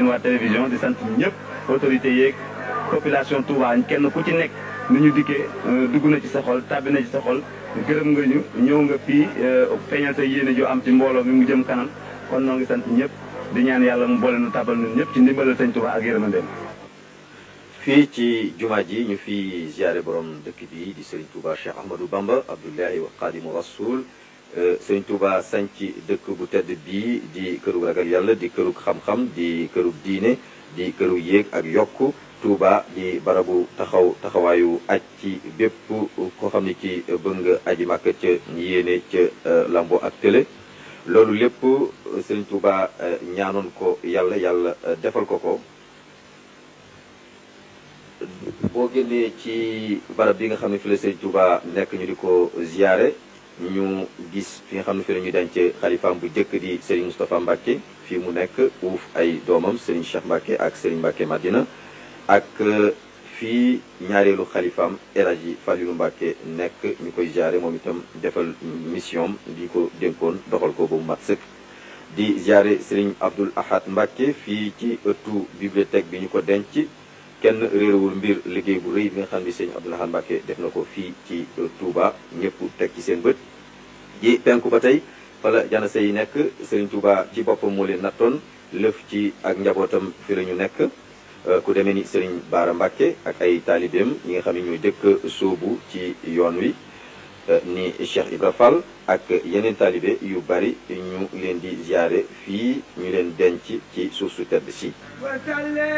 waa télévision di sant ñëpp autorités yeeg population Touba kenn ku ci nekk ni ñu dikkee dugg na ci sa xol tàbbi na ci sa xol gërëm nga ñu ñëw nga fii feeñal sa yéene joo am ci mbooloo mi mu jëm kanam kon noo ngi sant ñëpp di ñaan yàlla mu boole nu tabal ñun ñëpp ci ndimbalal sëñ Touba ak yërmandeem fii ci jumaa ji ñu fi ziare borom dëkk bi di Serigne Touba Cheikh Ahmadou Bamba Abdullahi wa Xaadimu Rasul Serigne Touba sanc dëkk bu tedd bii di kërug ragal yàlla di kërug xam-xam di kërug diine di kërug yéeg ak yokk Touba di barabu taxaw taxawaayu aj ci bépp koo xam ne ci bëgg nga aji màkk ca yéene ca lambo ak télé loolu lépp Serigne Touba ñaanoon ko yàlla yàlla defal ko ko boo génnee ci barab bi nga xam ne fi la Serigne Touba nekk ñu di ko ziyaare ñu gis fi nga xam ne fi la ñu denc xalifaam bu njëkk di Serigne Moustapha Mbacke fii mu nekk uuf ay doomam Serigne Cheikh Mbacke ak Serigne Mbacke Madina ak fii ñaareelu xalifaam El Hadji Falilou Mbacke nekk ñu koy ziyaare moom itam defal mission di ko dénkoon doxal ko ba mu mat sëkk di ziyaare Serigne Abdoul Ahad Mbacke fii ci ëttu bibliothèque bi ñu ko denc kenn réerewul mbir liggéey bu rëy bi nga xam ne sëñ Abdoul Ahad Mbacke def na ko fii ci Touba ñëpp teg ci seen bët ji penku ba tey fala janase yi nekk Serigne Touba ci boppam moo leen nattoon lëf ci ak njabootam fi la ñu nekk ku demee ni Serigne Baara Mbacke ak ay taalibeem ñi nga xam ne ñooy dëkk sóobu ci yoon wi ni Cheikh Ibra Fall ak yeneen taalibe yu bari ñu leen di ziare fii ñu leen denc ci suuf su tedd si